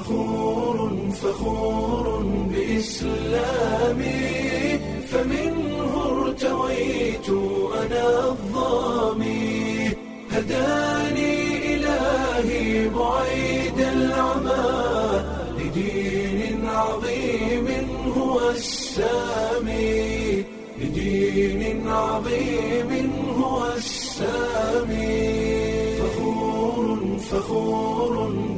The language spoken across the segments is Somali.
فخور فخور بإسلامي فمنه ارتويت أنا الظامي هداني إلهي بعيد العمى لدين عظيم هو السامي لدين عظيم هو السامي فخور فخور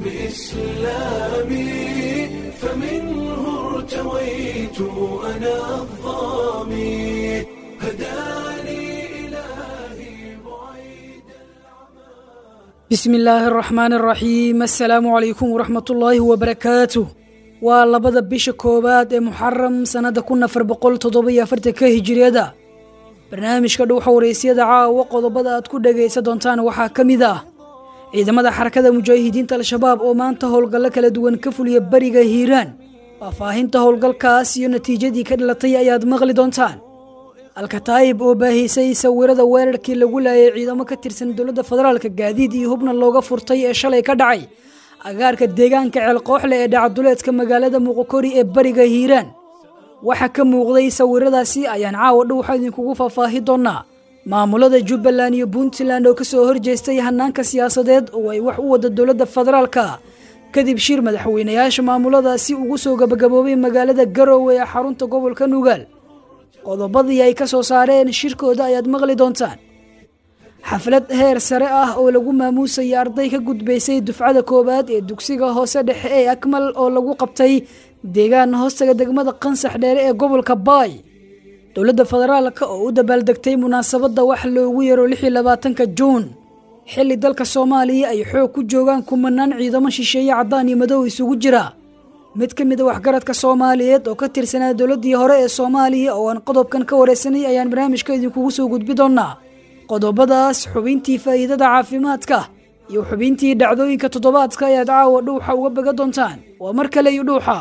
بإسلامي فمنه ارتويت أنا الظامي هداني إلهي بعيد bismi illaahi araxmaan araxiim assalaamu calaykum waraxmatullaahi wabarakaatuh waa labada bisha koowaad ee muxaram sannadda kun afar boqol toddoba-iyo afartanka hijiriyada barnaamijka dhuuxa waraysyada caawa qodobada aad ku dhagaysan doontaan waxaa ka mid ah ciidamada xarakada mujaahidiinta al-shabaab oo maanta howlgallo kala duwan ka fuliya beriga hiiraan faahfaahinta howlgalkaas iyo natiijadii ka dhalatay ayaad maqli doontaan alkataayib oo baahisay sawirada weerarkii lagu laayay ciidamo ka tirsan dowladda federaalka gaadiid iyo hubna looga furtay ee shalay ka dhacay agaarka deegaanka ceelqooxle ee dhacaduleedka magaalada muqokori ee beriga hiiraan waxaa ka muuqday sawiradaasi ayaan caawa dhowxa idinkugu faahfaahi doonaa maamulada jubbaland iyo puntland oo kasoo horjeestay hanaanka siyaasadeed oo ay wax u wada dowladda federaalka kadib shir madaxweynayaasha maamuladaasi ugu soo gabagaboobay magaalada garowe ee xarunta gobolka nugaal qodobadii ay ka soo saareen shirkooda ayaad maqli doontaan xaflad heer sare ah oo lagu maamuusaya arday ka gudbaysay dufcada koowaad ee dugsiga hoose dhexe ee akmal oo lagu qabtay deegaan hoostaga degmada qansax dheere ee gobolka baay dowladda federaalka oo u dabaaldegtay munaasabadda wax loogu yaro lix iyo labaatanka juun xilli dalka soomaaliya ay xoog ku joogaan kumanaan ciidamo shisheeye caddaan iyo madow isugu jira mid ka mid a waxgaradka soomaaliyeed oo ka tirsanaa dowladdii hore ee soomaaliya oo aan qodobkan ka waraysanay ayaan barnaamijka idinkugu soo gudbi doonaa qodobadaas xubintii faa'iidada caafimaadka iyo xubintii dhacdooyinka toddobaadka ayaad caawa dhuuxa uga baga doontaan waa mar kale iyo dhuuxa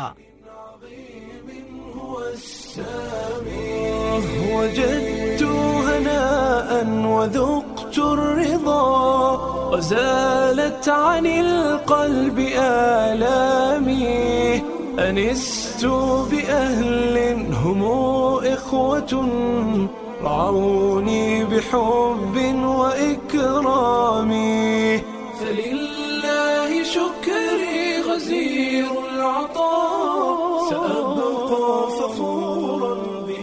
هو السامي وجدت هناء وذقت الرضا وزالت عن القلب آلامي أنست بأهل هم إخوة رعوني بحب وإكرام فلله شكري غزير العطاء سأبقى فخورا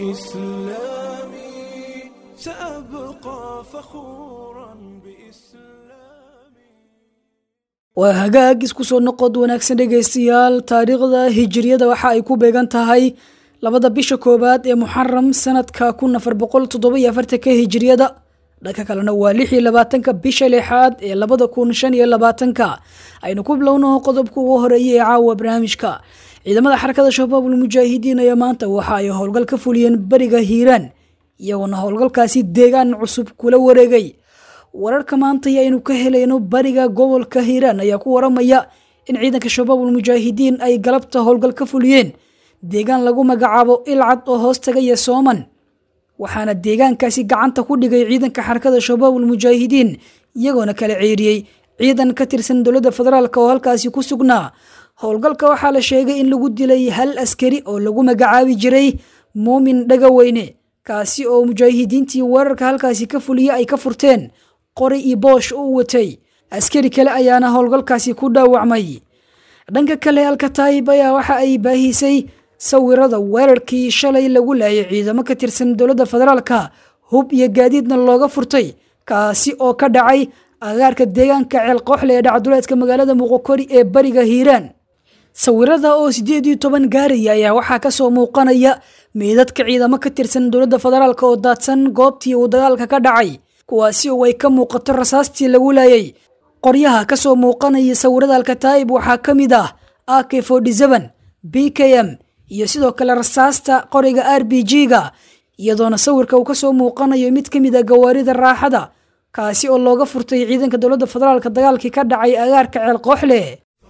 بإسلامي سأبقى فخورا بإسلامي waa hagaag isku soo noqod wanaagsan dhegaystayaal taariikhda hijiriyada waxa ay ku beegan tahay labada bisha koowaad ee muxaram sanadka kun afar boqol toddoba-iyo afartanka hijiriyada dhanka kalena waa lix iyo labaatanka bisha lixaad ee labada kun shan iyo labaatanka aynu ku bilowno qodobka ugu horeeya ee caawa barnaamijka ciidamada xarakada shabaabul mujaahidiin ayaa maanta waxa ay howlgal ka fuliyeen beriga hiiraan iyagoona howlgalkaasi deegaan cusub kula wareegay wararka maanta aynu ka helayno bariga gobolka hiiraan ayaa ku waramaya in ciidanka shabaabul mujaahidiin ay galabta howlgal ka fuliyeen deegaan lagu magacaabo ilcad oo hoos tagaya sooman waxaana deegaankaasi gacanta ku dhigay ciidanka xarakada shabaabul mujaahidiin iyagoona kala ceeriyey ciidan ka tirsan dowladda federaalk oo halkaasi ku sugnaa howlgalka waxaa la sheegay in lagu dilay hal askari oo lagu magacaabi jiray muumin dhagaweyne kaasi oo mujaahidiintii weerarka halkaasi ka fuliya ay ka furteen qori iyo boosh u watay askari kale ayaana howlgalkaasi ku dhaawacmay dhanka kale alkataayib ayaa waxa ay baahisay sawirada weerarkii shalay lagu laayay ciidamo ka tirsan dowladda federaalka hub iyo gaadiidna looga furtay kaasi oo ka dhacay agaarka deegaanka ceelqooxle ee dhacduleedka magaalada muqokori ee bariga hiiraan sawirada oo sideed iyo toban gaaraya ayaa waxaa kasoo muuqanaya meydadka ciidamo ka tirsan dowladda federaalk oo daadsan goobtii uu dagaalka ka dhacay kuwaasi oo ay ka muuqato rasaastii lagu laayay qoryaha kasoo muuqanaya sawirada alkataayib waxaa ka mid ah a k b k m iyo sidoo kale rasaasta qoriga r b g-ga iyadoona sawirka uu kasoo muuqanayo mid ka mid a gawaarida raaxada kaasi oo looga furtay ciidanka dowladda federaalk dagaalkii ka dhacay agaarka ceelqooxle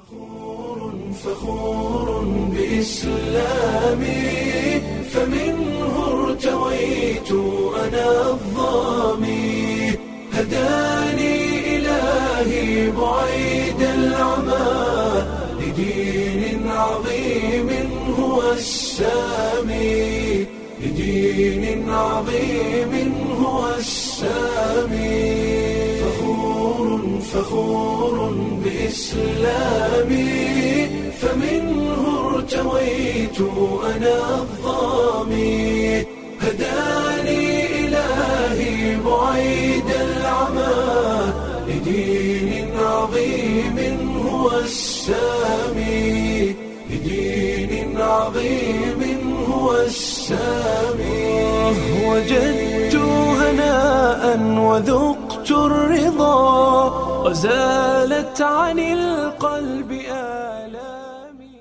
فخور بإسلامي فمنه ارتويت أنا الظامي هداني إلهي بعيد العمى لدين لدين عظيم هو السامي لدين عظيم هو السامي فخور فخور بإسلامي فمنه ارتويت أنا الظامي هداني إلهي بعيد العمى لدين عظيم هو السامي لدين عظيم هو السامي وجدت هناء وذقت الرضا وزالت عن القلب آلامي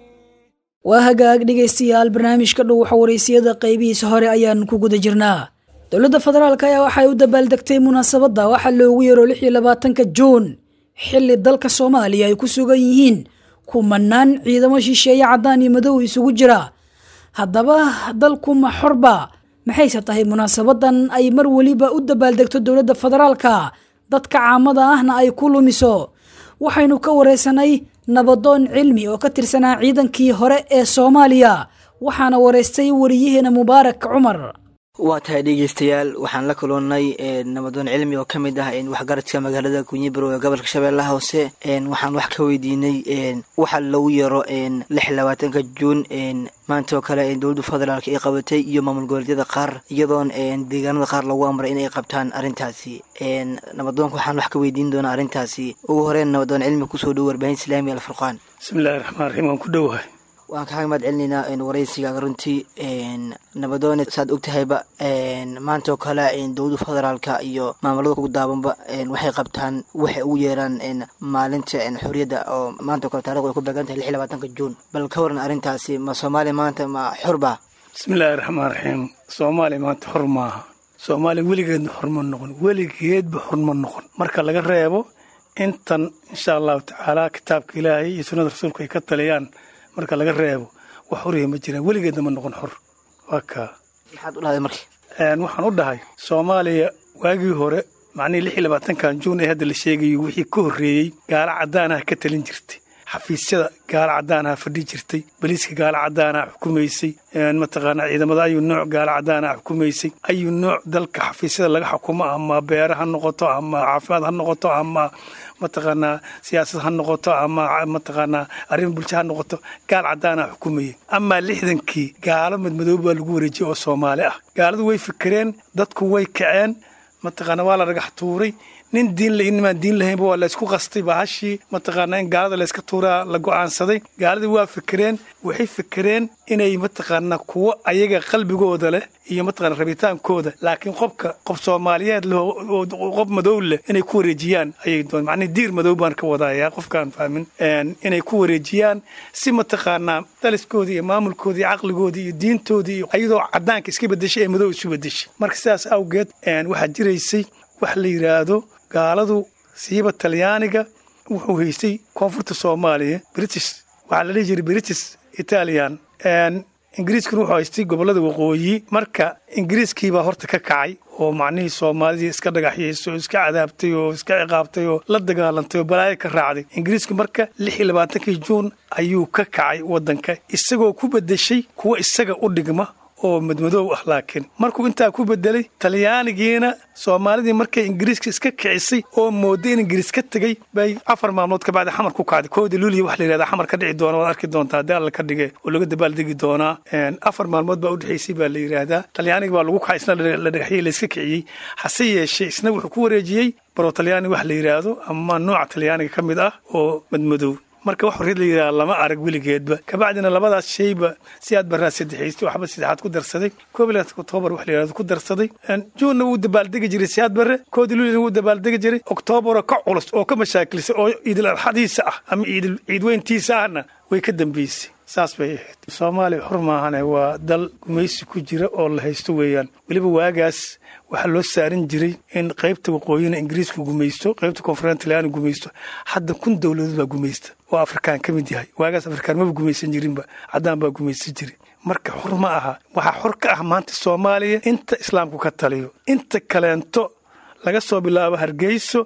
waa hagaag dhegaystayaal barnaamijka dhow xawareysiyada qaybihiisa hore ayaan ku guda jirnaa dowladda federaalk ayaa waxay u dabaaldegtay munaasabadda waxaa loogu yeero lix iyo labaatanka juun xilli dalka soomaaliya ay ku sugan yihiin kumanaan ciidamo shisheeye caddaan iyo madow isugu jira haddaba dalku ma xorba maxayse tahay munaasabadan ay mar weliba u dabaaldegto dowladda federaalka dadka caamada ahna ay ku lumiso waxaynu ka wareysanay nabadoon cilmi oo ka tirsanaa ciidankii hore ee soomaaliya waxaana wareystay wariyaheena mubaarak cumar waa tahay dhegeystayaal waxaan la kulannay nabadoon cilmi oo ka mid ah waxgaradka magaalada kunyibarow ee gobolka shabeellaha hoose waxaan wax ka weydiinay waxa lagu yaro lix labaatanka juun maanta oo kale dowladda federaalk ay qabatay iyo maamul goboleedyada qaar iyadoon deegaanada qaar lagu amray inay qabtaan arrintaasi nabadoonka waxaan wax ka weydiin doonaa arrintaasi ugu horeen nabadoon cilmi kusoo dhow warbaahin islaamiga alfurqaan bismillahi raxmaan raxiim waan ku dhowahay waan kaaga mahad celinaynaa waraysigaaga runtii nabadoone saad og tahayba maanta oo kale dowladda federaalka iyo maamulada ugu daabanba waxay qabtaan waxay ugu yeeraan maalinta xorriyadda oo maanta o kale taarikhdu ay ku beegan tahay lix iyo labaatanka juun bal ka waran arrintaasi ma soomaaliya maanta ma xorba bismillaahi raxmaan raxiim soomaaliya maanta xor maaha soomaaliya weligeedna xor ma noqon weligeedba xor ma noqon marka laga reebo intan insha allahu tacaala kitaabka ilaahay iyo sunnada rasuulku ay ka taliyaan marka laga reebo wax xoriya ma jiraan weligeedna ma noqon xor waa kaa maxaad u dhahday marka waxaan u dhahay soomaaliya waagii hore macnihii lix iyo labaatankan juun ee hadda la sheegayo wixii ka horreeyey gaalo caddaanaha ka talin jirtay xafiisyada gaalo caddaanaha fadhi jirtay baliiska gaalo caddaanaha xukumaysay mataqaanaa ciidamada ayuu nooc gaalo caddaanaha xukumaysay ayuu nooc dalka xafiisyada laga xukumo ama beere ha noqoto ama caafimaad ha noqoto ama mataqaanaa siyaasad ha noqoto ama mataqaanaa arrin bulsho ha noqoto gaal caddaana xukumayay amaa lixdankii gaalo madmadoob baa lagu wareejiyey oo soomaali ah gaaladu way fikireen dadku way kaceen mataqaana waa la dhagax tuuray nin diin la inimaan diin lahaynba waa laysku qastay bahashii mataqaanaa in gaalada layska tuuraa la go'aansaday gaaladii waa fikireen waxay fikireen inay mataqaanaa kuwo ayaga qalbigooda leh iyo mataqana rabitaankooda laakiin qobka qof soomaaliyeed leh qof madow leh inay ku wareejiyaan ayay doon macnii diir madow baan ka wadayaa qofkaan fahmin inay ku wareejiyaan si mataqaanaa daliskoodii iyo maamulkoodii iyo caqligoodii iyo diintoodii iyo ayadoo caddaanka iska bedeshay ee madow isu bedeshay marka sidaas awgeed waxaa jiraysay wax la yidhaahdo gaaladu siiba talyaaniga wuxuu haystay koonfurta soomaaliya british waxaa la dhihi jiray british italian ingiriiskuna wuxuu haystay gobollada waqooyi marka ingiriiskiibaa horta ka kacay oo macnihii soomaalidii iska dhagaxyaysay oo iska cadaabtay oo iska ciqaabtay oo la dagaalantay oo balaayo ka raacday ingiriisku marka lix iyo labaatankii juun ayuu ka kacay waddanka isagoo ku bedeshay kuwa isaga u dhigma oo madmadoow ah laakiin markuu intaa ku bedelay talyaanigiina soomaalidii markay ingiriiska iska kicisay oo mooday in ingiriis ka tegey bay afar maalmood ka bacdi xamar ku kacday koodi luuliya wax la yidhahda xamar ka dhici doona waad arki doontaa haddii alla ka dhige oo laga dabaaldegi doonaa afar maalmood baa u dhexaysay baa la yidhaahdaa talyaaniga baa lagu kacay isna la dhagaxyey la iska kiciyey hase yeeshee isna wuxuu ku wareejiyey baro talyaani wax la yidhaahdo ama nooca talyaaniga ka mid ah oo madmadoow marka wax horreed la yidhaha lama arag weligeedba kabacdina labadaas shayba si aad baraa saddexaystay waxba saddexaad ku darsaday koob iyo oktoobar wax la yidhahdo ku darsaday juunna wuu dabaaldegi jiray siyaad barre koodi luulina wuu dabaaldegi jiray oktoobaroo ka culus oo ka mashaakilsay oo ciidul arxadiisa ah ama ciidul ciidweyntiisa ahna way ka dambeysay saas bay ahayd soomaaliya xur maahane waa dal gumaysi ku jira oo la haysto weeyaan weliba waagaas waxaa loo saarin jiray in qaybta waqooyina ingiriisku gumaysto qaybta koonfureed talyaani gumaysto hadda kun dowladood baa gumaysta oo afrikaan ka mid yahay waagaas afrikaan maba gumaysan jirinba caddaan baa gumaysan jiri marka xor ma aha waxaa xor ka ah maanta soomaaliya inta islaamku ka taliyo inta kaleento laga soo bilaabo hargeyso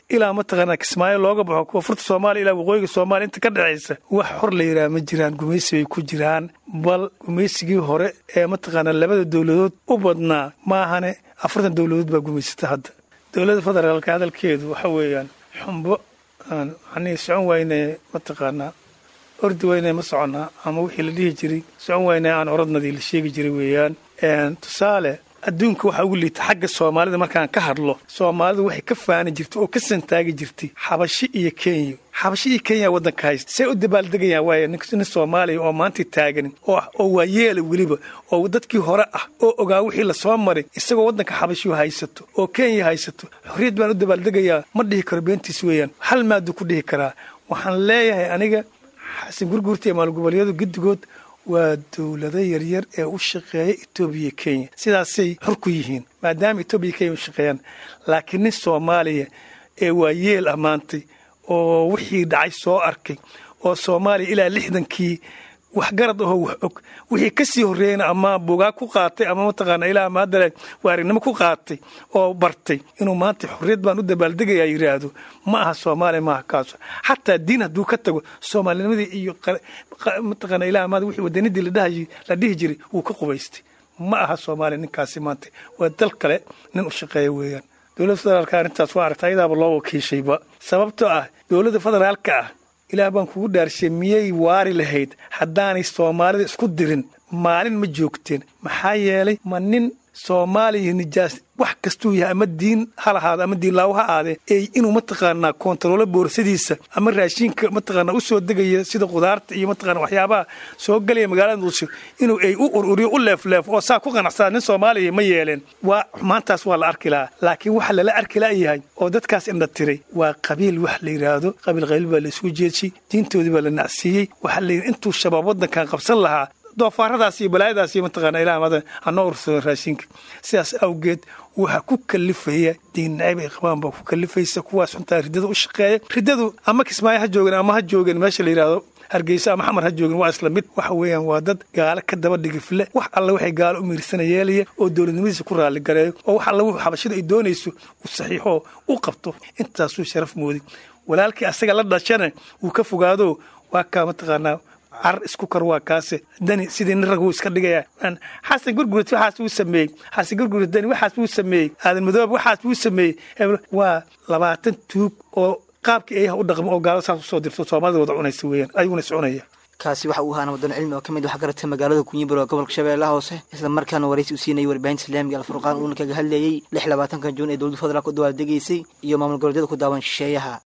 ilaa mataqaanaa kismaayo looga baxo koonfurta soomaaliya ilaa waqooyiga soomaaliya inta ka dhexaysa wax xor la yidhaha ma jiraan gumaysi bay ku jiraan bal gumaysigii hore ee mataqaanaa labada dowladood u badnaa maahane afartan dowladood baa gumaysata hadda dowladda federaalka hadalkeedu waxa weeyaan xumbo aan macnihii socon wayne mataqaanaa ordi wayne ma soconnaa ama wixii la dhihi jiray socon wayne aan oradnadii la sheegi jiray weeyaan tusaale adduunka waxaa ugu liita xagga soomaalida markaan ka hadlo soomaalidu waxay ka faani jirtay oo ka santaagi jirtay xabashi iyo kenya xabashi iyo kenya waddanka haysta say u dabaaldegayaan waaya nin soomaaliya oo maanta taagan oo waa yeela weliba oo dadkii hore ah oo ogaa wixii lasoo maray isagoo waddanka xabashiyu haysato oo kenya haysato xorriyad baan u dabaaldegayaa ma dhihi karo beentiis weeyaan hal maaduu ku dhihi karaa waxaan leeyahay aniga xasan gurguurta iyo maalgoboleedyadu guddigood waa dowlado yaryar ee u shaqeeya etoobiya kenya sidaasay xor ku yihiin maadaama etoobiya kenya u shaqeeyaan laakiin nin soomaaliya ee waa yeel ammaantay oo wixii dhacay soo arkay oo soomaaliya ilaa lixdankii waxgarad ahoo wax og wixii ka sii horreeyeyna ama bugaa ku qaatay ama mataqaana ilaa ama haddale waarignimo ku qaatay oo bartay inuu maanta xorriyad baan u dabaaldegayaa yidhaahdo ma aha soomaaliya maaha kaaso xataa diin hadduu ka tago soomaalinimadii iyo mataqaana ilaa amaada wixii wadanidii la dhihi jiray wuu ka qubaystay ma aha soomaaliya ninkaasi maanta waa dal kale nin u shaqeeya weeyaan dowladda federaalka arrintaas waa aragta ayadaaba loo wakiishayba sababtoo ah dowladda federaalka ah ilaah baan kugu dhaarshay miyay waari lahayd haddaanay soomaalida isku dirin maalin ma joogteen maxaa yeelay ma nin soomaaliya nijaas wax kastuu yahay ama diin ha lahaado ama diinlaawo ha aadee ee inuu mataqaanaa koontaroolo boorsadiisa ama raashinka mataqaanaa u soo degaya sida khudaarta iyo mataqaana waxyaabaha soo galaya magaalada muqdisho inuu ay u ururiyo u leefleefo oo saa ku qanacsaa nin soomaaliya ma yeeleen waa maantaas waa la arki lahaa laakiin waxa lala arki la'yahay oo dadkaas indha tiray waa qabiil wax la yidhaahdo qabiil qayl baa la isugu jeedshay diintoodii baa la nacsiiyey waxaa la yidhi intuu shabaab waddankan qabsan lahaa doofaaradaas iyo balaayadaas iyo mataqaana ilaa amada hanoo ursado raashinka sidaas awgeed waxaa ku kalifaya diin nacayb ay qabaan baa ku kalifaysa kuwaas xuntaa riddada u shaqeeya riddadu ama kismaayo ha joogeen ama ha joogeen meesha la yidhaahdo hargeysa ama xamar ha joogin waa isla mid waxa weeyaan waa dad gaalo ka daba dhigifle wax alle waxay gaalo u miirsana yeelaya oo dowladnimadiisa ku raalli gareeyo oo wax alle wuxuu xabashada ay doonayso u saxiixoo u qabto intaasuu sharaf mooday walaalkii asaga la dhashana wuu ka fogaado waa kaa mataqaanaa car isku kar waa kaase dani sidii nin rag wuu iska dhigaya xasan gurgurid waxaas wuu sameeyey xasan gurgurid dani waxaas wuu sameeyey aadan madoob waxaas wuu sameeyey waa labaatan tuug oo qaabkii ayaha u dhaqmo oo gaalo saas usoo dirto soomaalida wada cunaysa weeyaan ayaguna is cunaya kaasi waxa uu ahaa nabadon cilmi oo ka mid waxgaradka magaalada kunyibur oo gobolka shabeellaha hoose isla markaana waraysi u siinayay warbaahinta islaamiga alfurqaan uuna kaga hadlayey lix labaatanka juun ee dowladda federaalk u dabaaldegaysay iyo maamul goboleedyada ku daawan shisheeyaha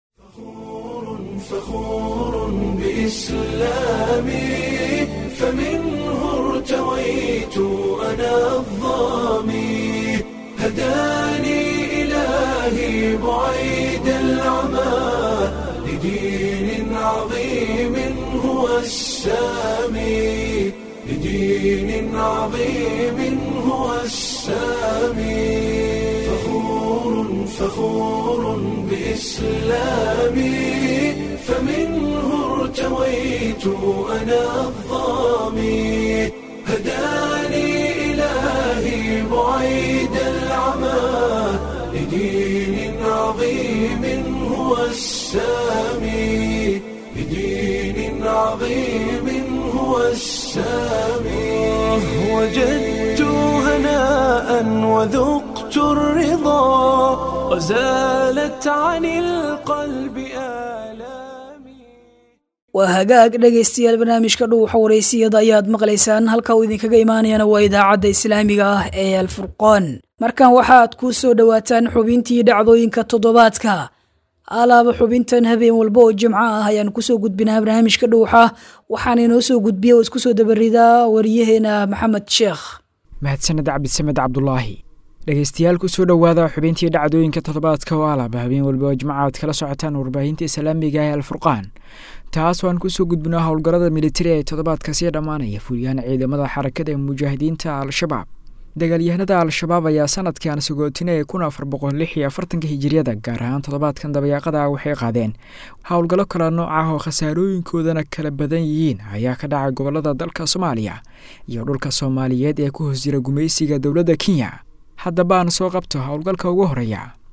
فخور بإسلامي فمنه ارتويت أنا الظامي هداني إلهي بعيد العمى لدين عظيم هو السامي لدين عظيم هو السامي فخور فخور بإسلامي فمنه ارتويت أنا الظامي هداني إلهي بعيد العمى لدين عظيم هو السامي لدين عظيم هو السامي وجدت هناء وذقت الرضا وزالت عن القلب آلامي waa hagaag dhegaystayaal barnaamijka dhuuxa waraysiyada ayaad maqlaysaan halka uu idinkaga imaanayana waa idaacadda islaamiga ah ee alfurqaan markan waxaad ku soo dhowaataan xubintii dhacdooyinka toddobaadka alaaba xubintan habeen walba oo jimco ah ayaan kusoo gudbinaa barnaamijka dhuuxa waxaana inoo soo gudbiya oo isku soo dabaridaa wariyaheena maxamed sheekh mahadsaned cabdisamed cabdulaahi dhegeystayaal kusoo dhowaada xubintii dhacdooyinka toddobaadka oo alaba habeen walba oo jimca aad kala socotaan warbaahinta islaamiga ee alfurqaan taas oo aan kusoo gudbino howlgallada militari ee toddobaadka sii dhammaanaya fuliyaan ciidamada xarakada ee mujaahidiinta al-shabaab dagaalyahanada al-shabaab ayaa sanadkan sagootinaya kun afar boqol lix iyo afartanka hijiriyada gaar ahaan toddobaadkan dabayaaqada ah waxay qaadeen howlgallo kala nooc ah oo khasaarooyinkoodana kala badan yihiin ayaa ka dhacay gobolada dalka soomaaliya iyo dhulka soomaaliyeed ee ku hoos jira gumaysiga dowladda kenya haddaba aan soo qabto howlgalka ugu horeeya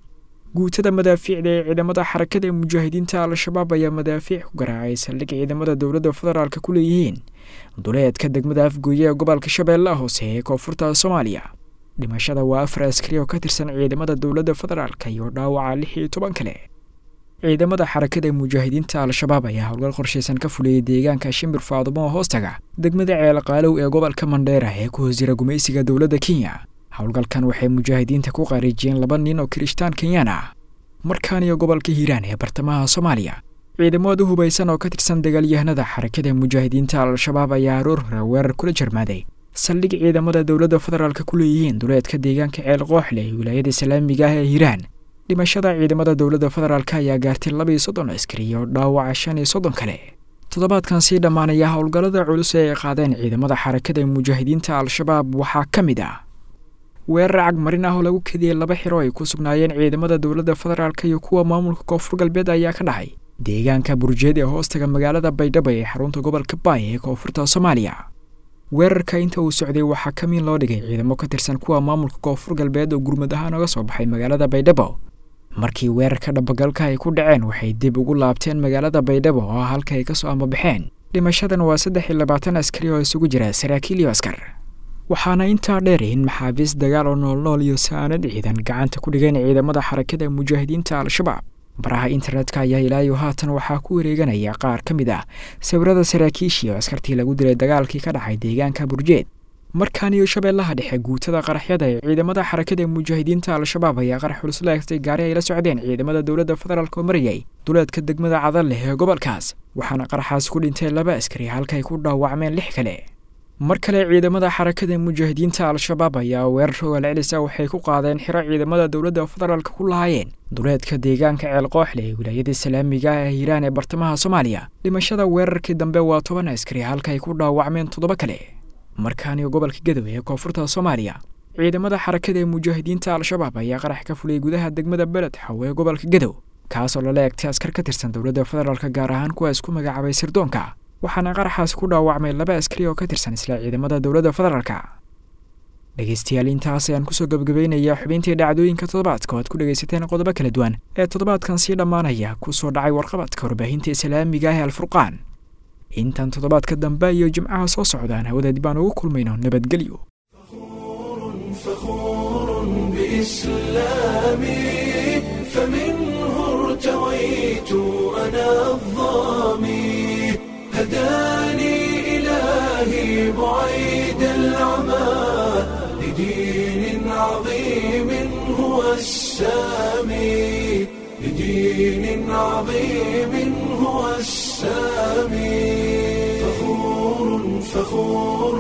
guutada madaafiicda ee ciidamada xarakada mujaahidiinta al-shabaab ayaa madaafiic ku garaacay saldhig ciidamada dowladda federaalk ku leeyihiin duleedka degmada afgooye ee gobolka shabeellaha hoose ee koonfurta soomaaliya dhimashada waa afar askari oo ka tirsan ciidamada dowladda federaalk iyo dhaawaca lix iyo toban kale ciidamada xarakada mujaahidiinta al-shabaab ayaa howlgal qorshaysan ka fuliyey deegaanka shimbir faadumo oo hoostaga degmada ceelqaalow ee gobolka mandheera ee ku hoos jira gumaysiga dowladda kenya howlgalkan waxay mujaahidiinta ku qaarijiyeen laba nin oo kirishtaan kenyaan ah markaan iyo gobolka hiiraan ee bartamaha soomaaliya ciidamada hubaysan oo ka tirsan dagaalyahanada xarakada mujaahidiinta al-shabaab ayaa aroor hore weerar kula jarmaaday saldhig ciidamada dowladda federaalk ku leeyihiin duleedka deegaanka ceel qooxle ee wilaayada islaamiga ah ee hiiraan dhimashada ciidamada dowladda federaalk ayaa gaartay laba iyo soddon askari oo dhaawaca shan iyo soddon kale toddobaadkan sii dhammaanaya howlgallada culus ee ay qaadeen ciidamada xarakada mujaahidiinta al-shabaab waxaa ka mid ah weerar cagmarin ah oo lagu kediyey laba xiro ay ku sugnaayeen ciidamada dowladda federaalk iyo kuwa maamulka koonfur galbeed ayaa ka dhacay deegaanka burjeed ee hoostaga magaalada baydhabo ee xarunta gobolka baay ee koonfurta soomaaliya weerarka inta uu socday waxaa ka miin loo dhigay ciidamo ka tirsan kuwa maamulka koonfur galbeed oo gurmud ahaan oga soo baxay magaalada baydhabo markii weerarka dhabagalka ay ku dhaceen waxay dib ugu laabteen magaalada baydhabo oo ah halka ay ka soo ambabaxeen dhimashadan waa saddex iyo labaatan askari oo isugu jira saraakiil iyo askar waxaana intaa dheer in maxaabiis dagaal oo noolnool iyo saanad ciidan gacanta ku dhigeen ciidamada xarakada mujaahidiinta al-shabaab baraha internetka ayaa ilaayo haatan waxaa ku wareeganaya qaar ka mid ah sawirada saraakiishii oo askartii lagu dilay dagaalkii ka dhacay deegaanka burjeed markaan iyo shabeellaha dhexe guutada qaraxyada ee ciidamada xarakada mujaahidiinta al-shabaab ayaa qarax culus la eegtay gaari ay la socdeen ciidamada dowladda federaalk oo marayay duleedka degmada cadal leh ee gobolkaas waxaana qaraxaas ku dhintay laba askari halkaay ku dhaawacmeen lix kale mar kale ciidamada xarakada mujaahidiinta al-shabaab ayaa weerar ogaal celisa waxay ku qaadeen xiro ciidamada dowladda federaalk ku lahaayeen duleedka deegaanka ceel qooxle ee wilaayada islaamiga ah ee hiiraan ee bartamaha soomaaliya dhimashada weerarkii dambe waa toban askari halkaay ku dhaawacmeen toddoba kale markaaniyo gobolka gadow ee koonfurta soomaaliya ciidamada xarakada ee mujaahidiinta al-shabaab ayaa qarax ka fuliyey gudaha degmada beled xaw ee gobolka gadow kaasoo lala eegtay askar ka tirsan dowladda federaalk gaar ahaan kuwa isku magacaabay sirdoonka waxaana qaraxaas ku dhaawacmay laba askari oo ka tirsan isla ciidamada dowladda federaalk dhegeystayaal intaas ayaan kusoo gabagabaynayaa xubintii dhacdooyinka toddobaadka oo aad ku dhegaysateen qodobo kala duwan ee toddobaadkan sii dhammaanaya kusoo dhacay warqabadka warbaahinta islaamiga ah ee alfurqaan intaan toddobaadka dambe iyo jimcaha soo socdaan hawada dib aan ugu kulmayno nabadgelyo فخور بإسلامي فمنه ارتويت أنا الظامي هداني إلهي بعيد العمى لدين عظيم هو السامي لدين عظيم هو السامي فخور فخور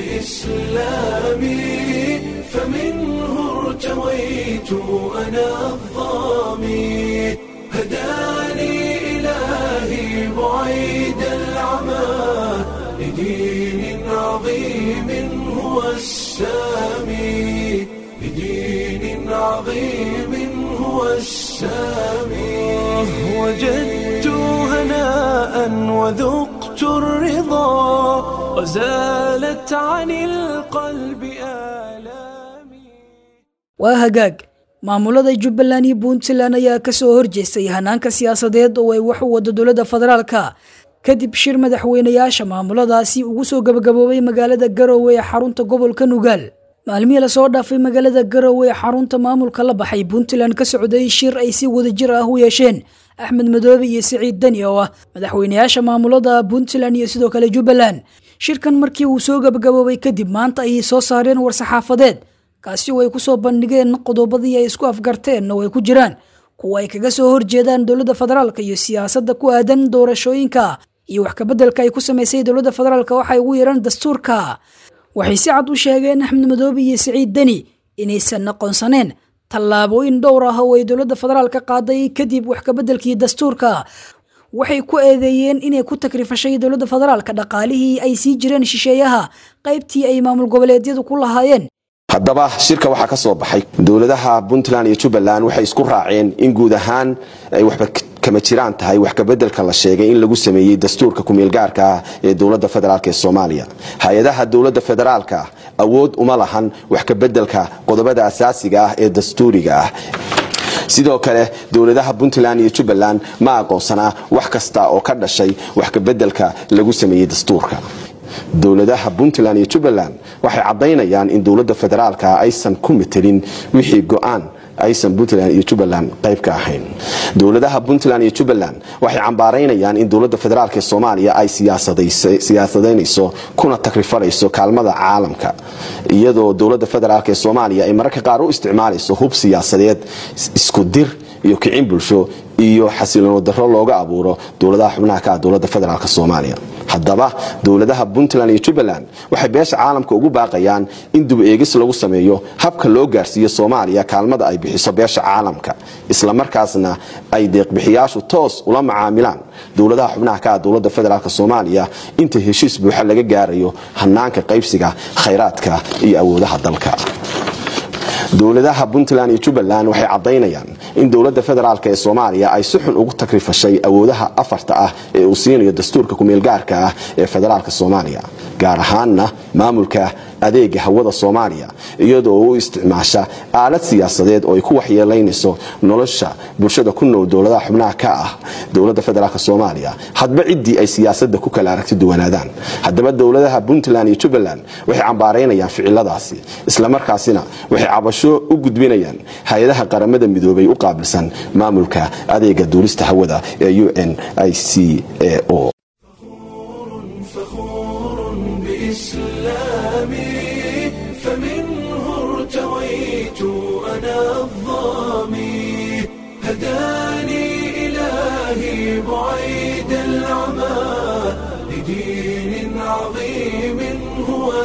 بإسلامي فمنه ارتويت أنا الظامي هداني إلهي بعيد العمى لدين عظيم هو السامي لدين عظيم هو السامي وجدت هناء وذقت الرضا وزالت عن القلب آلامي waa hagaag maamulada jubbaland iyo puntland ayaa ka soo horjeestay hanaanka siyaasadeed oo ay wax u wado dowladda federaalka kadib shir madaxweynayaasha maamuladaasi ugu soo gabagaboobay magaalada garowe ee xarunta gobolka nugaal maalmihii lasoo dhaafay magaalada garowe ee xarunta maamulka la baxay puntland ka socday shir ay si wadajir ah u yeesheen axmed madoobe iyo siciid deni oo ah madaxweynayaasha maamulada puntland iyo sidoo kale jubbaland shirkan markii uu soo gabagaboobay kadib maanta ayay soo saareen war-saxaafadeed kaasi oo ay ku soo bandhigeen qodobadii ay isku afgarteen oo ay ku jiraan kuwa ay kaga soo horjeedaan dowladda federaalka iyo siyaasadda ku aadan doorashooyinka iyo wax kabeddelka ay ku samaysay dowladda federaalka waxay ugu yeeraan dastuurka waxay si cad u sheegeen axmed madoobe iyo siciid deni inaysan aqoonsaneen tallaabooyin dhowr ah oo ay dowladda federaalka qaaday kadib wax kabeddelkii dastuurka waxay ku eedeeyeen inay ku takrifashay dowladda federaalka dhaqaalihii ay sii jireen shisheeyaha qaybtii ay maamul goboleedyadu ku lahaayeen haddaba shirka waxaa ka soo baxay dowladaha puntland iyo jubbaland waxay isku raaceen in guud ahaan ay waxba kama jiraan tahay wax kabeddelka la sheegay in lagu sameeyey dastuurka kumeelgaarka ah ee dowladda federaalk ee soomaaliya hay-adaha dowladda federaalka awood uma lahan wax kabeddelka qodobada asaasiga ah ee dastuuriga ah sidoo kale dowladaha puntland iyo jubbaland ma aqoonsanaa wax kasta oo ka dhashay wax kabeddelka lagu sameeyey dastuurka dowladaha puntland iyo jubbaland waxay caddaynayaan in dowladda federaalka aysan ku matelin wixii go-aan aysan puntland iyo jubbaland qayb ka ahayn dowladaha puntland iyo jubbaland waxay cambaaraynayaan in dowladda federaalk ee soomaaliya ay siyaasadaynayso kuna takrifanayso kaalmada caalamka iyadoo dowladda federaalk ee soomaaliya ay mararka qaar u isticmaalayso hub siyaasadeed isku dir iyo kicin bulsho iyo xasilono daro looga abuuro dowladaha xubnaha ka ah dowladda federaalk soomaaliya haddaba dowladaha puntland iyo jubbaland waxay beesha caalamka ugu baaqayaan in dub eegis lagu sameeyo habka loo gaarsiiyo soomaaliya kaalmada ay bixiso beesha caalamka islamarkaasna ay deeqbixiyaashu toos ula macaamilaan dowladaha xubnaha ka ah dowladda federaalk soomaaliya inta heshiis buuxa laga gaarayo hanaanka qaybsiga khayraadka iyo awoodaha dalka dowladaha puntland iyo jubbaland waxay caddaynayaan in dowladda federaalk ee soomaaliya ay si xun ugu takrifashay awoodaha afarta ah ee uu siinayo dastuurka kumeelgaarka ah ee federaalk soomaaliya gaar ahaanna maamulka adeega hawada soomaaliya iyadoo u isticmaasha aalad siyaasadeed oo ay ku waxyeelaynayso nolosha bulshada ku nool dowladaha xubnaha ka ah dowladda federaalk soomaaliya hadba ciddii ay siyaasada ku kala aragti duwanaadaan haddaba dowladaha puntland iyo jubbaland waxay cambaaraynayaan ficiladaasi islamarkaasina waxay cabasho u gudbinayaan hay-adaha qaramada midoobay u qaabilsan maamulka adeega duulista hawada ee u n i c a o فخور بإسلامي فمنه ارتويت أنا الظامي هداني إلهي بعيد العمى لدين عظيم هو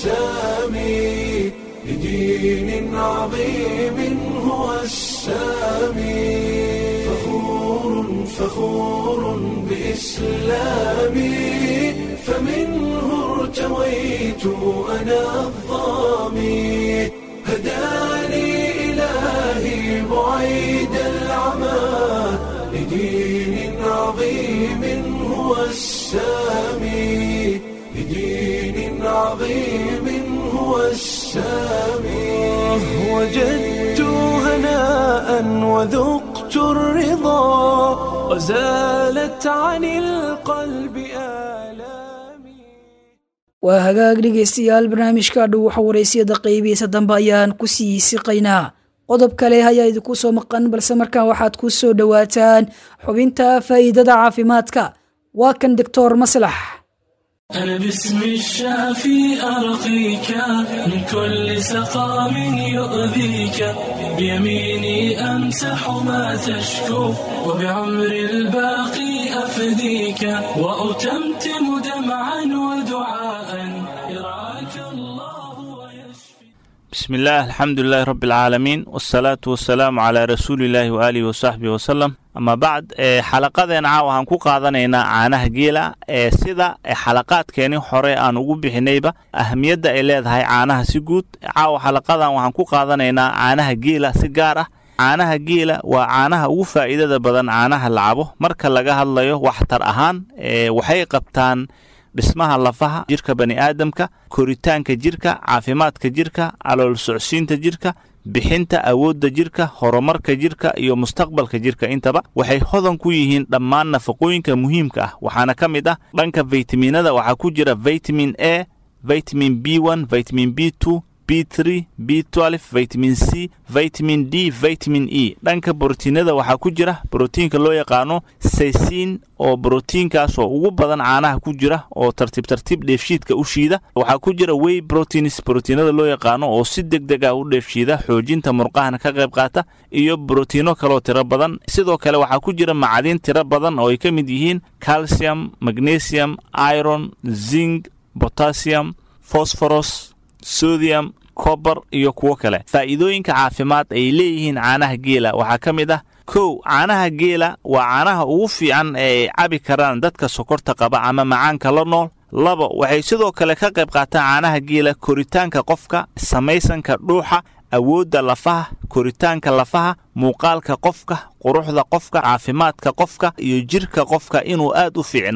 السامي لدين عظيم هو السامي فخور فخور بإسلامي فمنه ارتويت أنا الظامي هداني إلهي بعيد العمى لدين عظيم هو السامي لدين عظيم هو السامي وجدت هناء وذقت الرضا وزالت عن القلب آلامي waa hagaag dhegaystayaal barnaamijka dhow waxa waraysiyada qaybihiisa dambe ayaan ku sii siqaynaa qodob kale ayaa idinku soo maqan balse markaan waxaad ku soo dhowaataan xubinta faa'iidada caafimaadka waa kan doctor maslax أنا باسم الشافي أرقيك من كل سقام يؤذيك بيميني أمسح ما تشكو وبعمر الباقي أفديك وأتمتم دمعا ودعاء يرعاك الله ويشفي بسم الله الحمد لله رب العالمين والصلاة والسلام على رسول الله وآله وصحبه وسلم ama bacd xalaqadeen caawa waxaan ku qaadanaynaa caanaha geela ee sida xalaqaadkeenii hore aan ugu bixinayba ahamiyadda ay leedahay caanaha si guud caawa xalaqadan waxaan ku qaadanaynaa caanaha geela si gaar ah caanaha geela waa caanaha ugu faa'iidada badan caanaha la cabo marka laga hadlayo waxtar ahaan waxay qabtaan dhismaha lafaha jirka bani aadamka koritaanka jirka caafimaadka jirka calool socsiinta jirka bixinta awoodda jirka horumarka jirka iyo mustaqbalka jirka intaba waxay hodan ku yihiin dhammaan nafaqooyinka muhiimka ah waxaana ka mid ah dhanka faytamiinada waxaa ku jira vitamin a vitamin b one vitamin b two b three b twelve vitamin c vitamin d vitamin e dhanka brotiinada waxaa ku jira brotiinka loo yaqaano saysiin oo brotiinkaasoo ugu badan caanaha ku jira oo tartiib tartiib dheefshiidka u shiida waxaa ku jira wey proteins brotiinada loo yaqaano oo si deg deg ah u dheefshiida xoojinta murqahana ka qayb qaata iyo brotiino kaloo tiro badan sidoo kale waxaa ku jira macadiin tiro badan oo ay ka mid yihiin calcium magnesium iron zing potassium phosphorus sodium kobar iyo kuwo kale faa'iidooyinka caafimaad ay leeyihiin caanaha geela waxaa ka mid ah kow caanaha geela waa caanaha ugu fiican ee ay cabi karaan dadka sokorta qaba ama macaanka la nool labo waxay sidoo kale ka qayb qaataan caanaha geela koritaanka qofka samaysanka dhuuxa awoodda lafaha koritaanka lafaha muuqaalka qofka quruxda qofka caafimaadka qofka iyo jirka qofka inuu aad u fiicnaado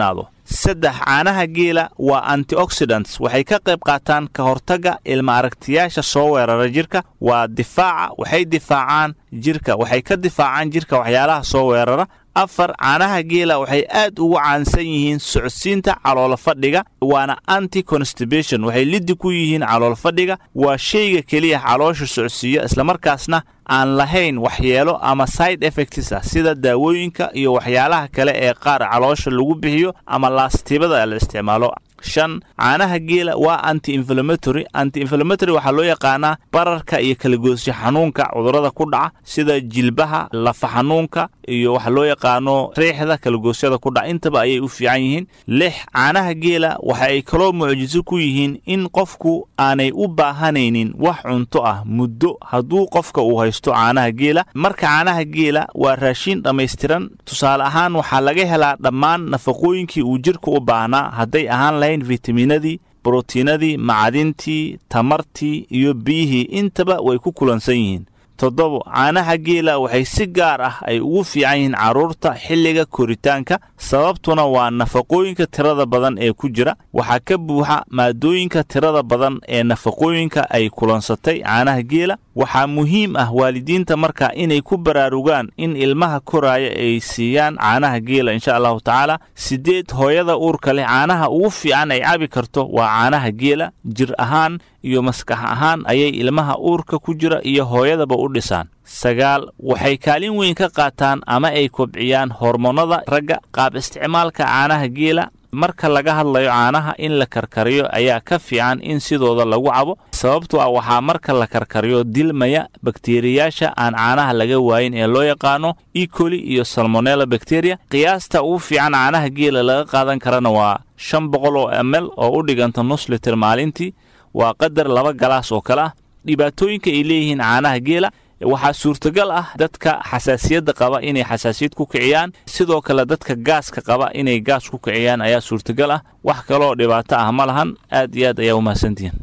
saddex caanaha geela waa antioxidants waxay ka qayb qaataan ka hortagga ilma aragtiyaasha soo weerara jirka waa difaaca waxay difaacaan jirka waxay ka difaacaan jirka waxyaalaha soo weerara afar caanaha geela waxay aad ugu caansan yihiin socodsiinta caloolo fadhiga waana anti constipation waxay liddi ku yihiin caloolo fadhiga waa shayga keliya caloosha socodsiiya islamarkaasna aan lahayn waxyeelo ama side effects ah sida daawooyinka iyo waxyaalaha kale ee qaar caloosha lagu bixiyo ama laastibada la isticmaalo shan caanaha geela waa anti inflammatory anti inflammatory waxaa loo yaqaanaa bararka iyo kalagoosyo xanuunka cudurrada ku dhaca sida jilbaha lafa xanuunka iyo waxa loo yaqaano riixda kalagoosyada ku dhaca intaba ayay u fiican yihiin lix caanaha geela waxa ay kaloo mucjiso ku yihiin in qofku aanay u baahanaynin wax cunto ah muddo hadduu qofka uu haysto caanaha geela marka caanaha geela waa raashiin dhammaystiran tusaale ahaan waxaa laga helaa dhammaan nafaqooyinkii uu jirka u baahnaa hadday ahaan lahayn fitaminadii brotiinadii macdintii tamartii iyo biyihii intaba way ku kulansan yihiin toddobo caanaha geela waxay si gaar ah ay ugu fiican yihiin carruurta xilliga koritaanka sababtuna waa nafaqooyinka tirada badan ee ku jira waxaa ka buuxa maadooyinka tirada badan ee nafaqooyinka ay kulansatay caanaha geela waxaa muhiim ah waalidiinta marka inay ku baraarugaan in ilmaha koraaya ay siiyaan caanaha geela insha allahu tacaala siddeed hooyada uurka leh caanaha ugu fiican ay cabi karto waa caanaha geela jir ahaan iyo maskax ahaan ayay ilmaha uurka ku jira iyo hooyadaba u dhisaan sagaal waxay kaalin weyn ka qaataan ama ay kobciyaan hormoonnada ragga qaab isticmaalka caanaha geela marka laga hadlayo caanaha in la karkariyo ayaa ka fiican in sidooda lagu cabo sababtoo ah waxaa marka la karkariyo dilmaya bakteriyaasha aan caanaha laga waayin ee loo yaqaano ecoli iyo salmonella bakteriya qiyaasta ugu fiican caanaha geela laga qaadan karana waa shan boqol oo ml oo u dhiganta nus liter maalintii waa qadar laba galaas oo kale ah dhibaatooyinka ay leeyihiin caanaha geela waxaa suurtagal ah dadka xasaasiyadda qaba inay xasaasiyad ku kiciyaan sidoo kale dadka gaaska qaba inay gaas ku kiciyaan ayaa suurtagal ah wax kaloo dhibaato ah ma lahan aad iyo aad ayaa u mahadsantihiin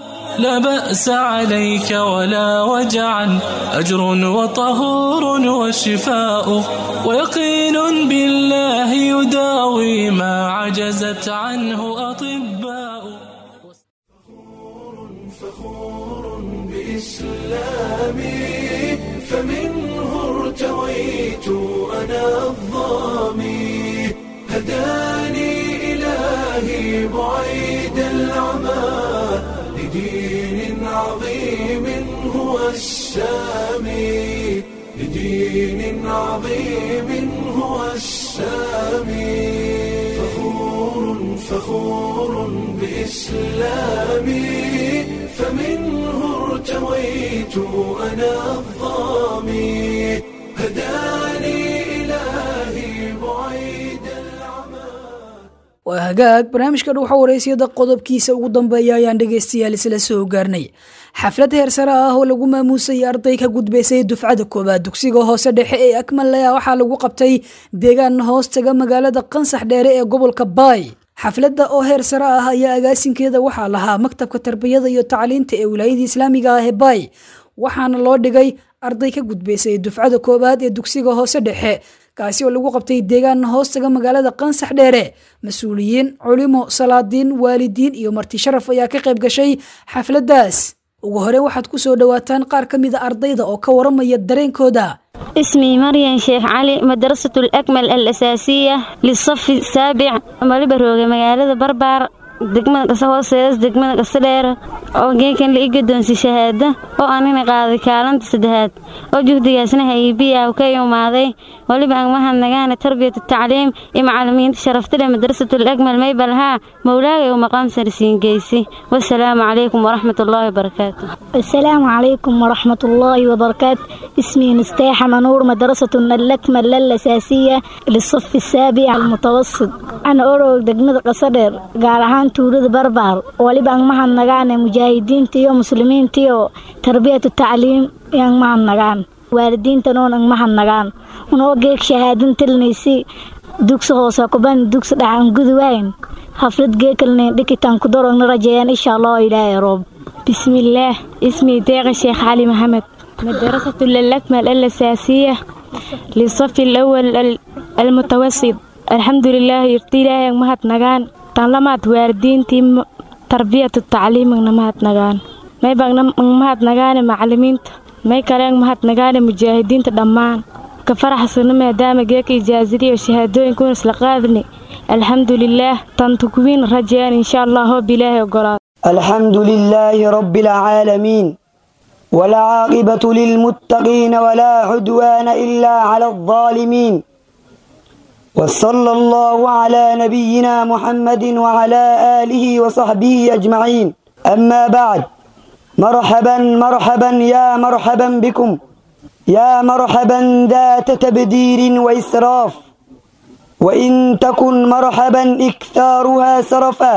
لا بأس عليك ولا وجعا أجر وطهور وشفاء ويقين بالله يداوي ما عجزت عنه أطباء فخور بإسلامي فمنه ارتويت أنا الظامي هداني إلهي بعيد العمى لدين عظيم هو السامي لدين عظيم هو السامي فخور فخور بإسلامي فمنه ارتويت أنا الظامي هداني إلهي بعيد العمى waa hagaag barnaamijka dhuuxa wareysiyada qodobkiisa ugu dambeeya ayaan dhegaystayaal isla soo gaarnay xaflad heersare ah oo lagu maamuusayay arday ka gudbaysay dufcada koobaad dugsiga hoose dhexe ee akmalaya waxaa lagu qabtay deegaan hoos taga magaalada qansax dheere ee gobolka baay xafladda oo heer sare ah ayaa agaasinkeeda waxaa lahaa maktabka tarbiyada iyo tacliinta ee wilaayada islaamiga ah ee baay waxaana loo dhigay arday ka gudbaysay dufcada koowaad ee dugsiga hoose dhexe kaasi oo lagu qabtay deegaan hoostaga magaalada qansax dheere mas-uuliyiin culimo salaadiin waalidiin iyo marti sharaf ayaa ka qayb gashay xafladdaas ugu hore waxaad ku soo dhowaataan qaar ka mida ardayda oo ka waramaya dareenkooda اسمي مريم شيخ علي مدرسة الأكمل الأساسية للصف السابع مالبروغ مقالة بربار degmada qasa hooseedas degmada qasa dheer oo geekan la ii gadoonsi shahaada oo anina qaaday kaalanta saddexaad oo juhdigaasna haybiya ka imaaday waliba aan mahadnagaana tarbiyatu tacliim iyo macalimiinta sharaftale madrasatul akmal maybalhaa mowlaagay u maqaam sarsiin geysi wasalaamu calaykum waraxmat ullaahi wabarakaatu السلام عليكم ورحمة الله وبركاته اسمي مستاحة منور مدرسة الأكمل الأساسية للصف السابع المتوسط أنا أروق دقمة قصدر قال هان تولد بربار ولبا مهن نغان مجاهدين تيو مسلمين تيو تربية التعليم yang mahan nagaan waalidiinta noon ang mahan nagaan unoo geeg shahaadin tilnaysi dugsi hoose kuban dugsi dhacan guduwayn haflad geekalnayn dhikitaan ku dorogna rajeeyaan insha allah ilaahay roob بسم الله اسمي ديغ الشيخ علي محمد مدرسة الأكمل الأساسية للصف الأول ال- المتوسط alxamdulilaah irti ilaahay mahadnagaan tan lamaad waalidiintii tarbiyatu tacliimigna mahadnagaan may bagna mahadnagaane macalimiinta may kaleen mahadnagaane mujaahidiinta dhammaan ka faraxsana maadaama geeka ijaasadiyo shahaadooyinkuun isla qaadni alxamdulilaah tantukuwiin rajeen insha allah hoob ilaahay ogolaado الحمد لله رب العالمين والعاقبة للمتقين ولا عدوان إلا على الظالمين وصلى الله على نبينا محمد وعلى آله وصحبه أجمعين أما بعد مرحبا مرحبا يا مرحبا بكم يا مرحبا ذات تبدير وإسراف وإن تكن مرحبا إكثارها سرفا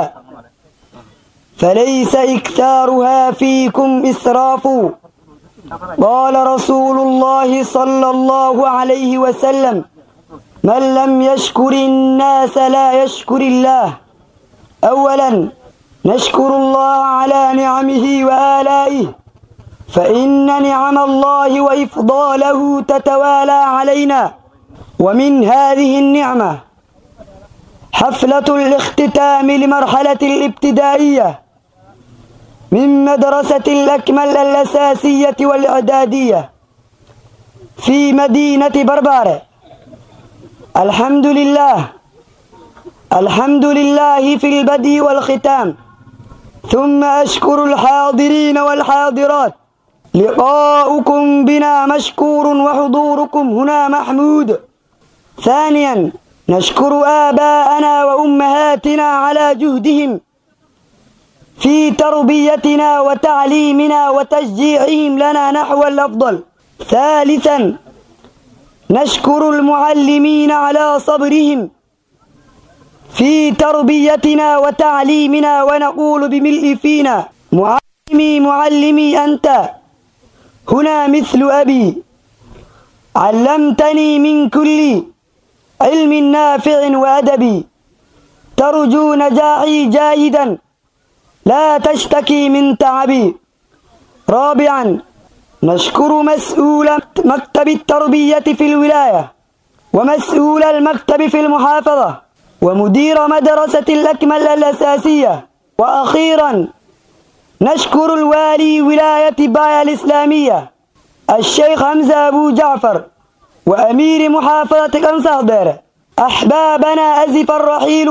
فليس إكثارها فيكم إسراف قال رسول الله صلى الله عليه وسلم من لم يشكر الناس لا يشكر الله أولا نشكر الله على نعمه وآلائه فإن نعم الله وإفضاله تتوالى علينا ومن هذه النعمة حفلة الاختتام لمرحلة الابتدائية من مدرسة الأكمل الأساسية والإعدادية في مدينة بربارة الحمد لله الحمد لله في البدء والختام ثم أشكر الحاضرين والحاضرات لقاؤكم بنا مشكور وحضوركم هنا محمود ثانيا نشكر آباءنا وأمهاتنا على جهدهم في تربيتنا وتعليمنا وتشجيعهم لنا نحو الأفضل ثالثا نشكر المعلمين على صبرهم في تربيتنا وتعليمنا ونقول بملء فينا معلمي معلمي أنت هنا مثل أبي علمتني من كل علم نافع وأدبي ترجو نجاحي جاهدا لا تشتكي من تعبي رابعا نشكر مسؤول مكتب التربية في الولاية ومسؤول المكتب في المحافظة ومدير مدرسة الأكمل الأساسية وأخيرا نشكر الوالي ولاية بايا الإسلامية الشيخ حمزة أبو جعفر وأمير محافظة كنصادر أحبابنا أزف الرحيل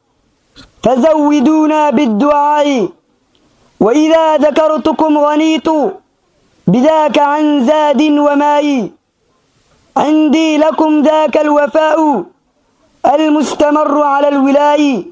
فزودونا بالدعاء وإذا ذكرتكم غنيت بذاك عن زاد وماء عندي لكم ذاك الوفاء المستمر على الولاء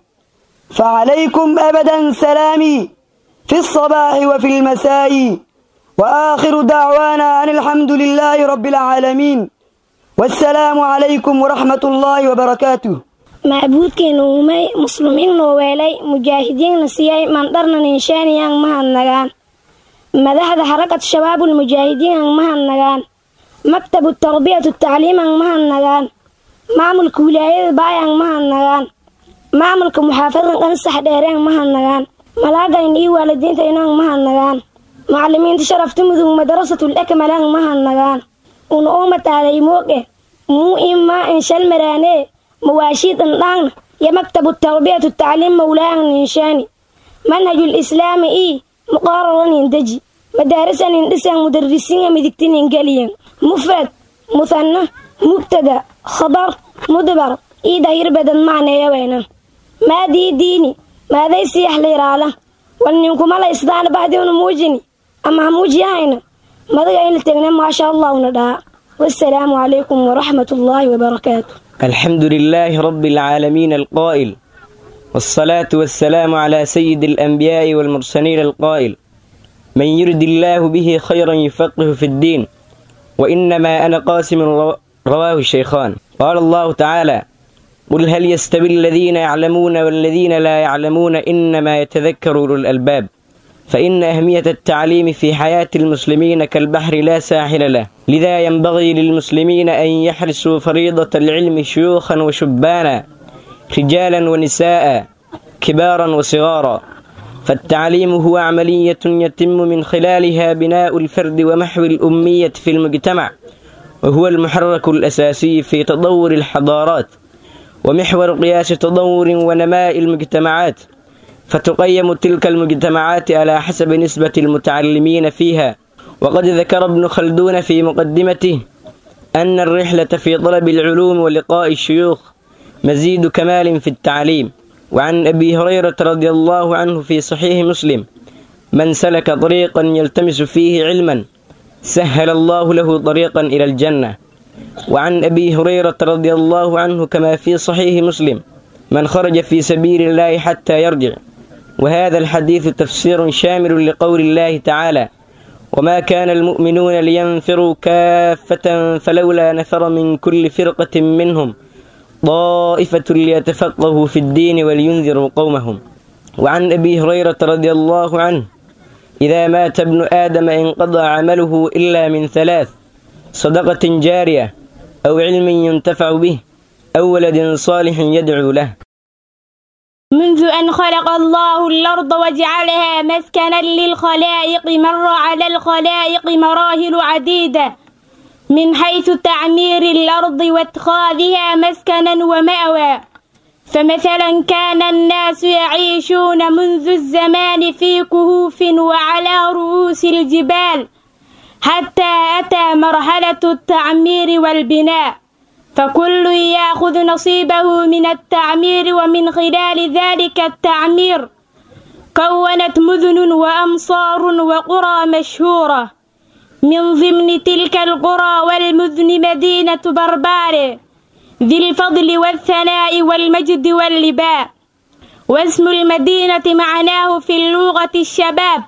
فعليكم أبدا سلامي في الصباح وفي المساء وآخر دعوانا أن الحمد لله رب العالمين والسلام عليكم ورحمة الله وبركاته macbuudkeena uumay muslimiinna weelay mujaahidiinna siiyay mandharna ninshaaniyaan mahadnagaan madaxda xarakad shabaabul mujaahidiinaan mahadnagaan maktabu tarbiyatu tacliimaan mahadnagaan maamulka wilaayada baayaan mahadnagaan maamulka muxaafadan qansax dheereen mahadnagaan malaagayn iyo waalidiinta inaan mahadnagaan macalimiinta sharafta mudug madarasatul akmalaan mahadnagaan una umataalay mooge muu imaa inshalmaraanee مواشيد النان يا مكتب التربية والتعليم مولانا نشاني منهج الإسلام إيه مقرر يندجي مدارس يندسا مدرسين مدكتين إنجليا مفرد مثنى مبتدا خبر مدبر إيه داير بدن معنى يا وينا ما دي ديني ما ذي سيح لي رالا ولنكم على إصدان بعد موجني أما موجي هاينا ما ذي ما شاء الله ونداء والسلام عليكم ورحمة الله وبركاته الحمد لله رب العالمين القائل والصلاة والسلام على سيد الأنبياء والمرسلين القائل من يرد الله به خيرا يفقه في الدين وإنما أنا قاسم رواه الشيخان قال الله تعالى قل هل يستوي الذين يعلمون والذين لا يعلمون إنما يتذكر أولو الألباب فإن أهمية التعليم في حياة المسلمين كالبحر لا ساحل له لذا ينبغي للمسلمين أن يحرسوا فريضة العلم شيوخا وشبانا رجالا ونساء كبارا وصغارا فالتعليم هو عملية يتم من خلالها بناء الفرد ومحو الأمية في المجتمع وهو المحرك الأساسي في تطور الحضارات ومحور قياس تطور ونماء المجتمعات فتقيم تلك المجتمعات على حسب نسبة المتعلمين فيها وقد ذكر ابن خلدون في مقدمته أن الرحلة في طلب العلوم ولقاء الشيوخ مزيد كمال في التعليم وعن أبي هريرة رضي الله عنه في صحيح مسلم من سلك طريقا يلتمس فيه علما سهل الله له طريقا إلى الجنة وعن أبي هريرة رضي الله عنه كما في صحيح مسلم من خرج في سبيل الله حتى يرجع وهذا الحديث تفسير شامل لقول الله تعالى وما كان المؤمنون لينفروا كافة فلولا نفر من كل فرقة منهم طائفة ليتفقهوا في الدين ولينذروا قومهم وعن أبي هريرة رضي الله عنه إذا مات ابن آدم انقضى عمله إلا من ثلاث صدقة جارية أو علم ينتفع به أو ولد صالح يدعو له منذ أن خلق الله الأرض وجعلها مسكنا للخلائق مر على الخلائق مراحل عديدة من حيث تعمير الأرض واتخاذها مسكنا ومأوى فمثلا كان الناس يعيشون منذ الزمان في كهوف وعلى رؤوس الجبال حتى أتى مرحلة التعمير والبناء فكل ياخذ نصيبه من التعمير ومن خلال ذلك التعمير كونت مدن وأمصار وقرى مشهورة من ضمن تلك القرى والمدن مدينة بربار ذي الفضل والثناء والمجد واللباء واسم المدينة معناه في اللغة الشباب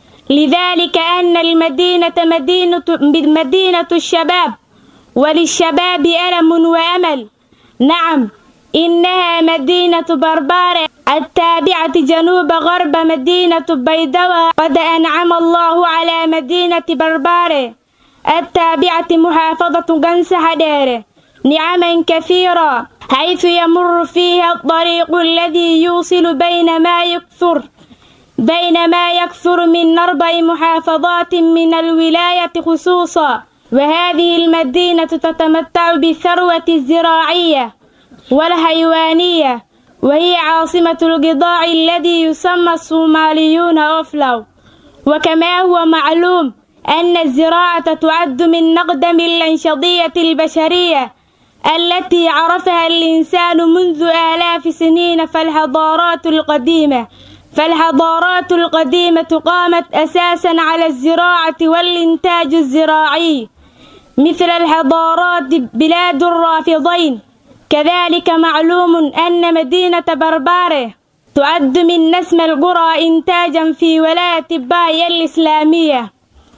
لذلك أن المدينة مدينة, مدينة الشباب وللشباب ألم وأمل نعم إنها مدينة بربار التابعة جنوب غرب مدينة بيدوى قد أنعم الله على مدينة بربار التابعة محافظة قنس حدير نعما كثيرة حيث يمر فيها الطريق الذي يوصل بين ما يكثر بين ما يكثر من أربع محافظات من الولاية خصوصا وهذه المدينة تتمتع بالثروة الزراعية والحيوانية وهي عاصمة القطاع الذي يسمى الصوماليون أوفلو وكما هو معلوم أن الزراعة تعد من أقدم الأنشطية البشرية التي عرفها الإنسان منذ آلاف سنين فالحضارات القديمة فالحضارات القديمة قامت أساسا على الزراعة والإنتاج الزراعي مثل الحضارات بلاد الرافضين كذلك معلوم أن مدينة بربارة تعد من نسم القرى إنتاجا في ولاية باي الإسلامية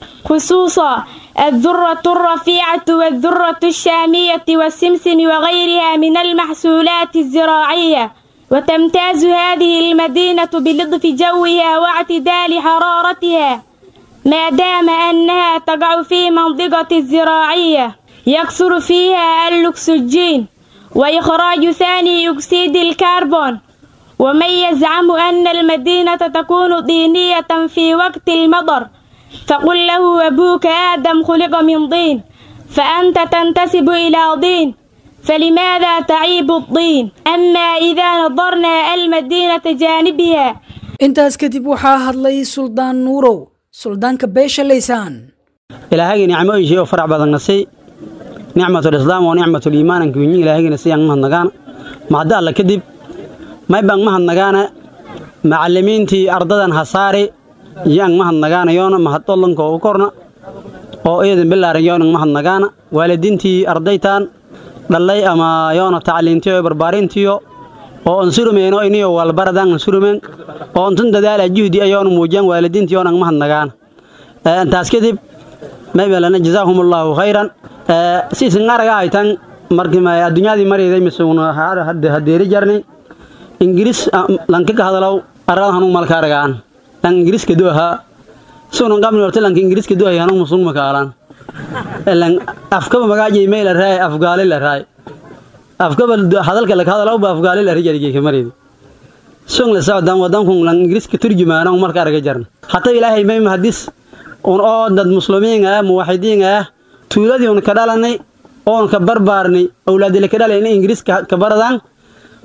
خصوصا الذرة الرفيعة والذرة الشامية والسمسم وغيرها من المحصولات الزراعية وتمتاز هذه المدينة بلطف جوها واعتدال حرارتها ما دام أنها تقع في منطقة الزراعية يكثر فيها الأكسجين وإخراج ثاني أكسيد الكربون ومن يزعم أن المدينة تكون طينية في وقت المطر فقل له أبوك آدم خلق من طين فأنت تنتسب إلى طين فلماذا تعيب الطين أما إذا نظرنا المدينة جانبها intaas kadib waxaa hadlay suldaan nuurow suldaanka beesha laysaan ilaahagii nicmooyinkii oo farac badan nasay nicmatulislaam oo nicmatuliimaan ankuinyi ilaahagina siyaan mahadnagaana mahadda alla kadib maybaan mahadnagaana macallimiintii ardadan hasaare yaan mahadnagaana yoona mahadollanka u korna oo iyadan bilaaran yoonan mahadnagaana waalidiintii ardaytaan dhallay ama yoona tacliintiyo barbaarintiyo oo ansurumeen oo iniyo walbaradaan ansurumeen oo untun dadaala juhdi ayoona muujiyaan waalidiintii yoonan mahadnagaana intaas kadib maybelana jazaahumullaahu khayran siisin araga haytan markii adduunyadii marayday misuuna hadeeri jarni ingiriis lanka ka hadalow arada hanung malka aragaan lan ingiriiska duahaa sunan qabni horta lanka ingiriiska duahay hanung musung makaalan lan afkaba magaajay meel raay afgaali la raay afkaba hadalka la hadalow ba afgaali la rijarige kamaraydi sung la socdaan wadankun lan ingiriiska turjumaanong marka araga jarna hata ilaahay may mahadis un oo dad muslimiin ah muwaxidiin ah tuuladii un ka dhalanay oon ka barbaarnay awlaadila ka dhalay in ingiriiska ka baradaan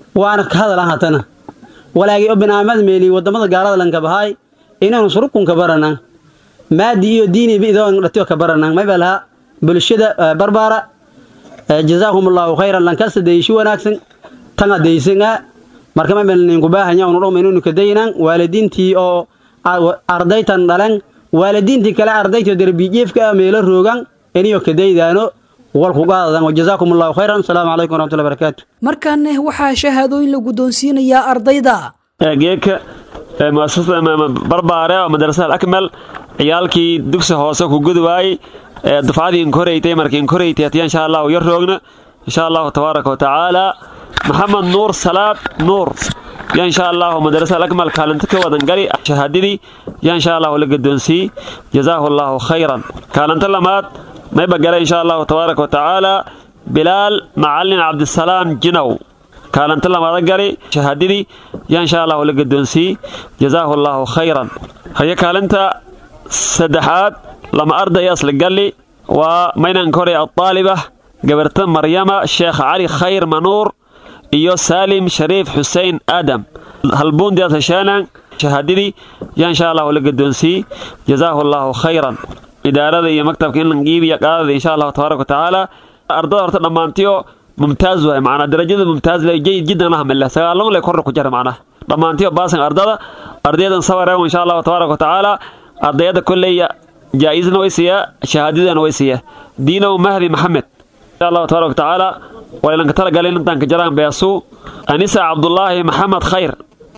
waana ka hadalan hatana walaagii oo binaamad meeli wadamada gaalada lanka bahaay inaanu surukunka baranaan maadi iyo diiniba idoo dhatiyo ka baranaan may baa lahaa bulshada barbaara jazaahum allahu khayran lankasta deyishi wanaagsan tanga deysangaa marka may baa ninku baahanya unu dhowma inuu kadaynaan waalidiintii oo ardaytan dhalan waalidiintii kale ardaytoo derbijiifka meelo roogan iniyo kadaydaano walkugaadadan wajazaakum allahu khayran asalaamu calaykum waraxmatullahi barakaatu markaana waxaa shahaadooyin la guddoonsiinayaa ardayda geedka muasasada barbaare oo madrasada akmal ciyaalkii dugsi hoose ku gudwaayey dufcadii inkoreytay markii inkoreytay hatiya insha allahu yar roogna insha allahu tabaaraka watacaala maxamed nuur salaad nuur ya insha allahu madrasada akmal kaalinta ka wadan gali shahaadadii ya insha allahu la gadoonsiyey jazaahu allahu khayran kaalinta lamaad mayba gala insha allahu tabaaraka watacaala bilaal macalin cabdisalaam jinow kaalinta lamaada gali shahaadadii ya insha allahu la gadoonsiyey jazaahu allahu khayran haye kaalinta saddexaad lama arday asla galli waa maynan koray adaaliba gabarta maryama sheekh cali khayr manuur iyo saalim shariif xuseen aadam halbuundi ashashaanan shahaadadii ya insha allahu la gadoonsiyey jazaahu allahu khayran idaarada iyo maktabka in langiibiya qaadada insha allahu tabaaraka watacaala ardada horta dhammaantiyo mumtaaz waay macnaa darajada mumtaaz le jayid jiddan lahmille sagaalon le korra ku jira macnaa dhammaantiyo baasan ardada ardaydan sabareego insha allahu tabaaraka watacaala ardayada kolleya jaa-isna way siiyaa shahaadadana way siiyaa diinow mahdi maxamed insha allahu tabaaraka watacaala waa ilanka talagalay intaan ka jaraan beesuu anisa cabdullaahi maxamed khayr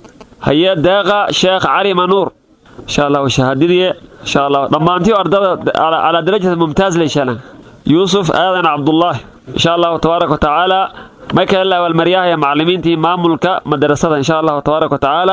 haye deeqa sheekh cali manuur insha allahu shahaadadii insha allah dhammaantiyo ardada calaa darajata mumtaaz le insha allah yuusuf aadan cabdullaahi insha allahu tabaaraka watacaala may kale la abaalmaryaahaya macallimiintii maamulka madrasada insha allahu tabaaraka watacaala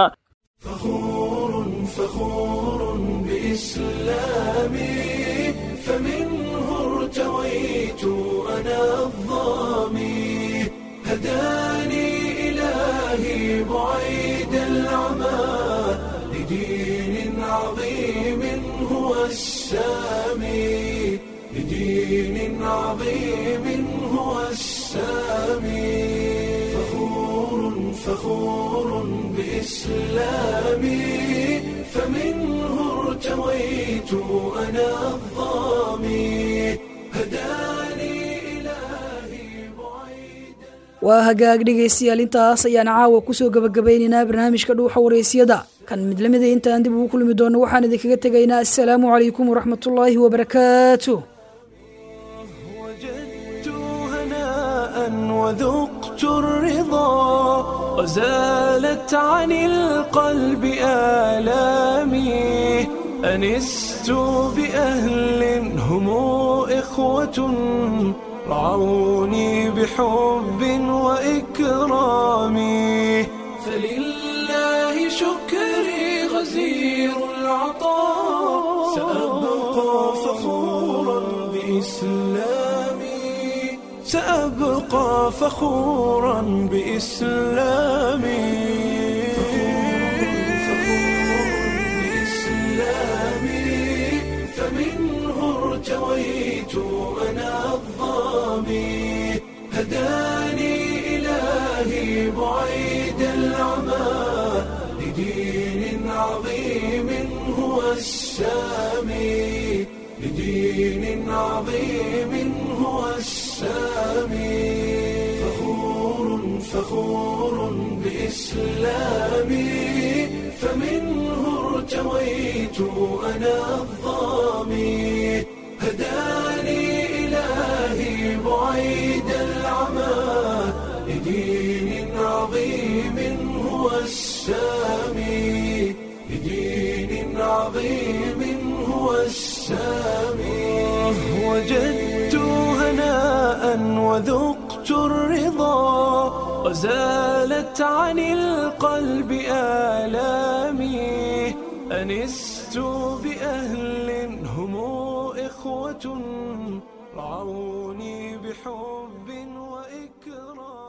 بإسلامي فمنه ارتويت أنا الظامي هداني إلهي بعيد العمى لدين عظيم هو السامي لدين عظيم هو السامي فخور فخور بإسلامي فمنه ارتويت أنا الظامي هداني waa hagaag dhegaystayaal intaas ayaan caawa kusoo gabagabaynaynaa barnaamijka dhuuxa waraysyada kan mid lamida intaan dib ugu kulmi doono waxaan idinkaga tegaynaa assalaamu calaykum waraxmatullaahi wabarakaatu وذقت الرضا وزالت عن القلب آلامي أنست بأهل هم إخوة رعوني بحب وإكرام فلله شكري غزير العطاء سأبقى فخورا بإسلامي سأبقى فخورا بإسلامي بإسلامي فمنه ارتويت أنا الظامي هداني إلهي بعيد العمى لدين عظيم هو السامي لدين عظيم هو السامي فخور فخور بإسلامي فمنه ارتويت أنا الظامي هداني إلهي بعيد العمى لدين عظيم هو السامي لدين عظيم هو السامي وجدت هناء وذقت الرضا وزالت عن القلب آلامي أنست بأهل هم إخوة رعوني بحب وإكرام